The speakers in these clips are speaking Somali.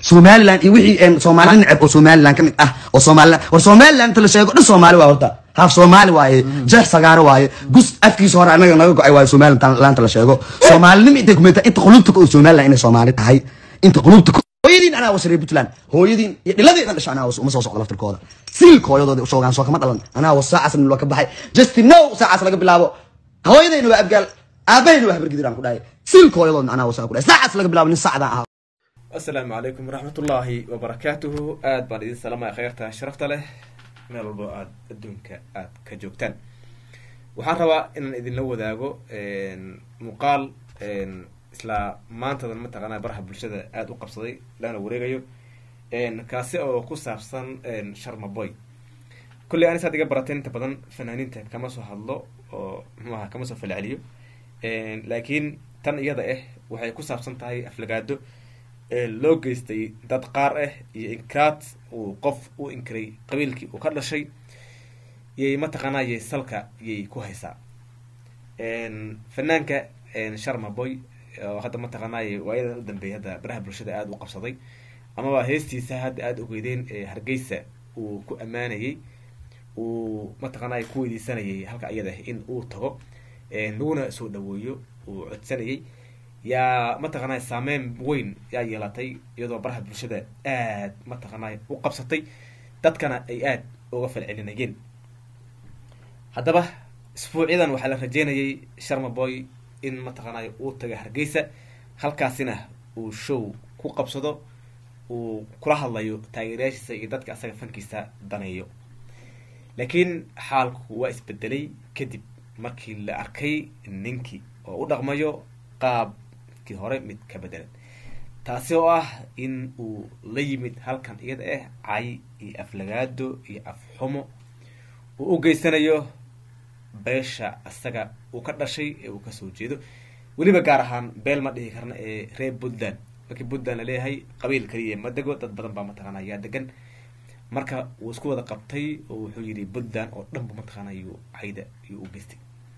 somalilan iyo wixii soomaali neceb oo somalilan ka mid ah oo somalilan war somalilan inta la sheego dhan soomaali waa horta haaf soomaali waaye jeex sagaaro waaye gus afkiisa hore anaga naga go-ay waaye somalilaanta la sheego soomaalinimo intay kumenta inta qulubta oo somalilan inay soomaali tahay inta qulubta hooyadiin anaa wasarey puntland hooyadiin iyo dhiladeedan dhasha anaa was uma soo socdo laftirkooda siilka hooyadooda usoogaan soo kama dhalan anaa was saacaas nilo ka baxay justin no saacaas laga bilaabo hooyadayna waa abgaal aabahayna waa habargidir aan ku dhahay siilka hooyadoodna anaa wasaa ku dhahay saacaas laga bilaabo nin sacdaan ahaa asalaamu calaykum waraxmatullaahi wabarakaatuhu aad baan idin salaamaya kheyrta sharafta leh meel walbo aada adduunka aada ka joogtaan waxaan rabaa inaan idinla wadaago muuqaal isla maantadan mataqaanaa baraha bulshada aada u qabsaday lana wareegayo kaasi oo ku saabsan sharma boy kulley anis had iga barateen inta badan fanaaniinta kama soo hadlo oo muxuu aha kama soo falceliyo laakiin tan iyada ah waxay ku saabsan tahay aflagaado loo geystay dad qaar ah iyo inkiraad uu qof u inkiray qabiilkii uu ka dhashay yay mataqaanaa yay salka yay ku haysaa fanaanka sharma boy oo hadda mataqaanaaye waayadan u dambeeyay hadda baraha bulshada aada u qabsaday amaba heestiisa hadda aada ogeydeen hargeysa uu ku ammaanayay uu mataqaanaaye ku weydiisanayay halka iyada ah in uu tago laguna soo dhaweeyo uu codsanayay yaa mataqaanaa saameyn weyn yaa yeelatay iyadoo baraha bulshada aad mataqaanaa u qabsatay dadkana ay aada uga falcelinayeen haddaba isbuucyadan waxaa la rajeynayay sharma boy in mataqaanaa uu taga hargeysa halkaasina uu show ku qabsado uu kula hadlayo taageerayaashiisa iyo dadka asaga fankiisa daneeyo laakiin xaalku waa isbedelay kadib markii la arkay ninkii oo u dhaqmayo qaab kii hore mid ka bedelan taasi oo ah in uu la yimid halkan iyada ah cay iyo aflagaado iyo afxumo uu u geysanayo beesha isaga uu ka dhashay ee uu kasoo jeedo weliba gaar ahaan beel ma dhihi karna ee reer puntland markii puntland la leeyahay qabiil kaliya ma dego dad badan baa mataqaana yaa degan marka wuu isku wada qabtay oo wuxuu yidhi puntland oo dhanba mataqaana yuu cayda yuu u geystay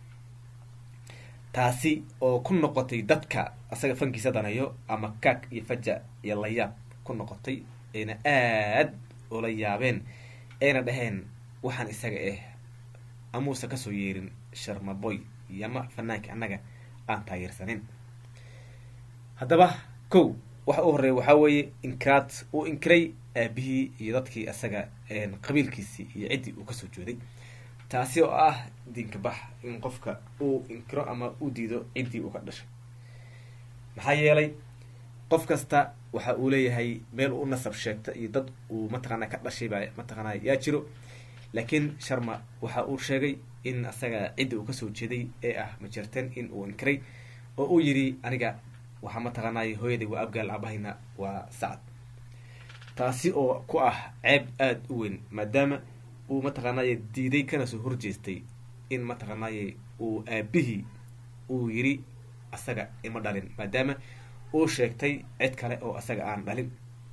taasi oo ku noqotay dadka asaga fankiisa danayo ama kaag iyo faja iyo layaab ku noqotay ayna aad ula yaabeen ayna dhaheen waxaan isaga ah amuusa kasoo yeerin sharmaboy yama fanaanka annaga aan taageersanin haddaba kow waxa u horeeya waxaa weeye inkiraad uu inkiray aabihii iyo dadkii isaga qabiilkiisii iyo ciddii uu kasoo jeeday taasi oo ah diinka bax in qofka uu inkiro ama u diido ciddii uu ka dhashay maxaa yeelay qof kasta waxa uu leeyahay meel u nasab sheegta iyo dad uu mataqaana ka dhashay baa mataqaana yaa jiro laakiin sharma waxa uu sheegay in asaga cidda uu kasoo jeeday ee ah majerten in uu inkiray oo uu yidhi aniga waxaa mataqaanay hooyaday waa abgaal aabahayna waa sacad taasi oo ku ah ceeb aada u weyn maadaama uu mataqaanaaye diiday kana soo horjeestay in mataqaanaaye uu aabihii uu yiri asaga ima dhalin maadaama uu sheegtay cid kale oo asaga aan dhalin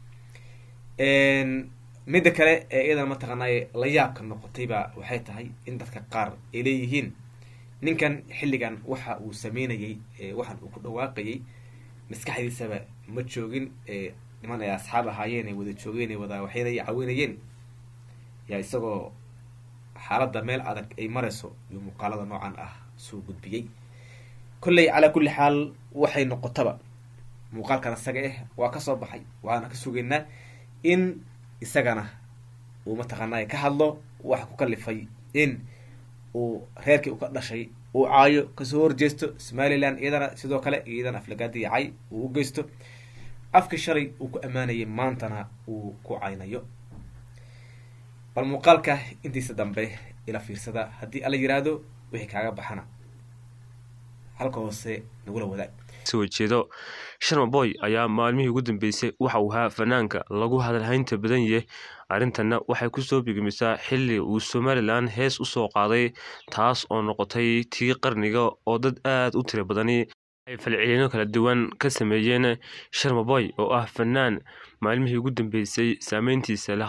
midda kale ee iyadana mataqaanaaye la yaabka noqotayba waxay tahay in dadka qaar ay leeyihiin ninkan xilligan waxa uu sameynayay waxaan uu ku dhawaaqayay maskaxdiisaba ma joogin niman ay asxaab ahaayeen ay wada joogeen ay wada waxayna caawinayeen yaa isagoo xaaladda meel adag ay marayso iyo muuqaalada noocan ah soo gudbiyey kolley calaa kulli xaal waxay noqotaba muuqaalkan isaga ah waa kasoo baxay waxaana ka sugaynaa in isagana uu mataqaanaa ka hadlo waxa ku kalifay in uu reerkii uu ka dhashay uu caayo kasoo horjeesto somalilan iyadana sidoo kale iyadana aflagaadii cay uu u geysto afkii shalay uu ku ammaanayay maantana uu ku caynayo bal muuqaalka intiisa dambe ila fiirsada haddii ala yiraahdo wixii kaaga baxana halka hoose nagula wadaag soo jeedo sharma boy ayaa maalmihii ugu dambeysay waxa uu ahaa fanaanka lagu hadalhaynta badan yahay arrintanna waxay kusoo bigmisaa xilli uu somalilan hees usoo qaaday taas oo noqotay tii qarniga oo dad aada u tiro badani ay falcelino kala duwan ka sameeyeen sharma boy oo ah fanaan maalmihii ugu dambeysay saameyntiisa lahaa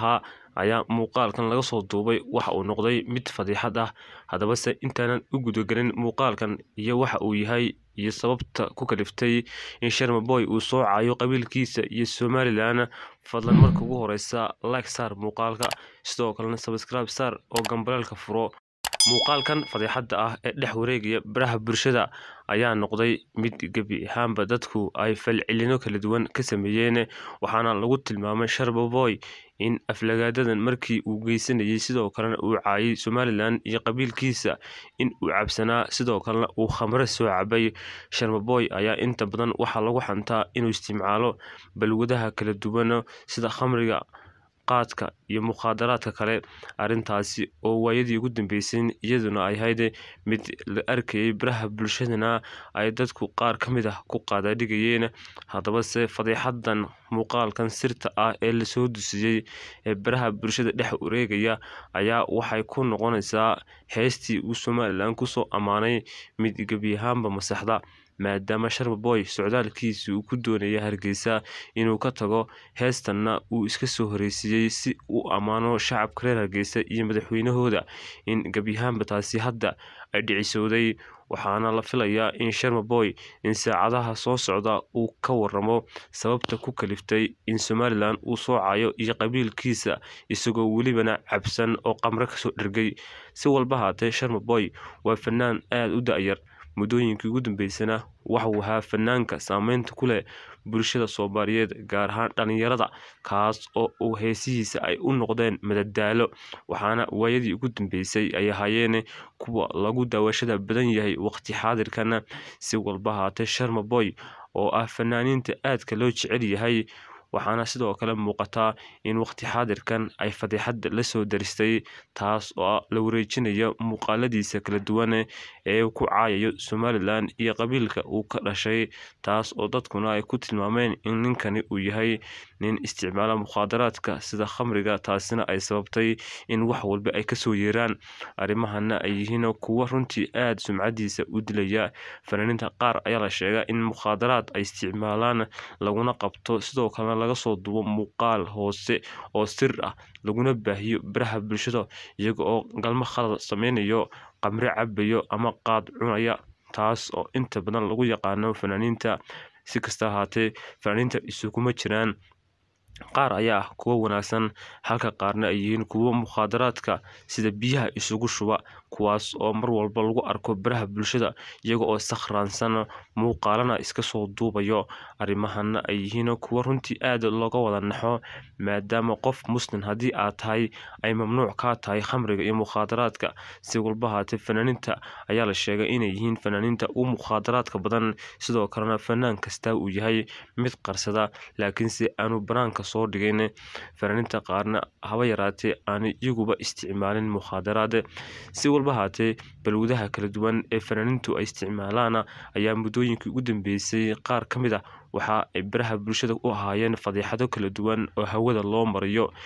ayaa muuqaalkan laga soo duubay waxa uu noqday mid fadiixad ah haddabase intaanan u gudagelin muuqaalkan iyo waxa uu yahay iyo sababta ku kaliftay in sharmaboy uu soo caayo qabiilkiisa iyo somalilan fadlan marka ugu horeysa like saar muuqaalka sidoo kalena sabscribe saar oo gambaleelka furo muuqaalkan fadiixadda ah ee dhex wareegaya baraha bulshada ayaa noqday mid gebi ahaanba dadku ay falcelino kala duwan ka sameeyeen waxaana lagu tilmaamay sharmaboy in aflagaadadan markii uu geysanayay sidoo kalena uu caayay somalilan iyo qabiilkiisa in uu cabsanaa sidoo kalena uu khamre soo cabay sharmaboy ayaa inta badan waxaa lagu xantaa inuu isticmaalo balwadaha kala duwan sida khamriga qaadka iyo mukhaadaraadka kale arrintaasi oo waayadii ugu dambeysay iyaduna ay ahayd mid la arkayay baraha bulshadana ay dadku qaar ka mid ah ku qaadaadhigayeen haddabase fadiixadan muuqaalkan sirta ah ee lasoo dusiyey ee baraha bulshada dhex wareegaya ayaa waxay ku noqonaysaa heestii uu somalilan kusoo ammaanay mid gebi ahaanba masaxda maadaama sharmaboy socdaalkiisii uu ku doonaya hargeysa inuu ka tago heestanna uu iska soo horeysiiyey si uu ammaano shacabka reer hargeysa iyo madaxweynahooda in gebyahaanba taasi hadda ay dhicisowday waxaana la filayaa in sharmaboy in saacadaha soo socda uu ka waramo sababta ku kaliftay in somalilan uu soo cayo iyo qabiilkiisa isagoo welibana cabsan oo qamre kasoo dhergay si walba haatee sharmaboy waa fanaan aada u da-yar muddooyinkii ugu dambeysana waxauu ahaa fanaanka saameynta ku leh bulshada soomaaliyeed gaar ahaan dhalinyarada kaas oo uu heesihiisa ay u noqdeen madadaalo waxaana waayadii ugu dambeysay ay ahaayeen kuwa lagu daawashada badan yahay waqti xaadirkana si walba haatee sharmaboy oo ah fanaaniinta aadka loo jecel yahay waxaana sidoo kale muuqataa in waqti xaadirkan ay fadiixadda la soo daristay taas oo la wareejinayo muuqaaladiisa kala duwan ee ku caayayo somalilan iyo qabiilka uu ka dhashay taas oo dadkuna ay ku tilmaameen in ninkani uu yahay nin isticmaala mukhaadaraadka sida khamriga taasina ay sababtay in wax walba ay kasoo yeeraan arrimahana ay yihiin kuwo runtii aada sumcadiisa u dilaya fanaaniinta qaar ayaa la sheegaa in mukhaadaraad ay isticmaalaan laguna qabto sidoo kalena laga soo duubo muuqaal hoose oo sir ah laguna baahiyo baraha bulshada iyaga oo galmo khalad sameynayo qamre cabayo ama qaad cunaya taas oo inta badan lagu yaqaano fanaaniinta si kasta ahaatee fanaaniinta isuguma jiraan qaar ayaa ah kuwo wanaagsan halka qaarna ay yihiin kuwo mukhaadaraadka sida biyaha isugu shuba kuwaas oo mar walba lagu arko baraha bulshada iyaga oo sakhraansan muuqaalana iska soo duubayo arrimahana ay yihiin kuwo runtii aada looga wada naxo maadaama qof muslim haddii aad tahay ay mamnuuc kaa tahay khamriga iyo mukhaadaraadka si walba haatee fanaaniinta ayaa la sheegay inay yihiin fanaaniinta u mukhaadaraadka badan sidoo kalena fanaan kasta uu yahay mid qarsada laakiinse aanu banaanka soo dhigayn fanaaniinta qaarna haba yaraatee aanu iyaguba isticmaalin mukhaadaraad si walba haatee balwadaha kala duwan ee fanaaniintu ay isticmaalaana ayaa muddooyinkii ugu dambeysay qaar ka mid ah waxa ay baraha bulshada u ahaayeen fadiixado kala duwan oo hawada loo mariyo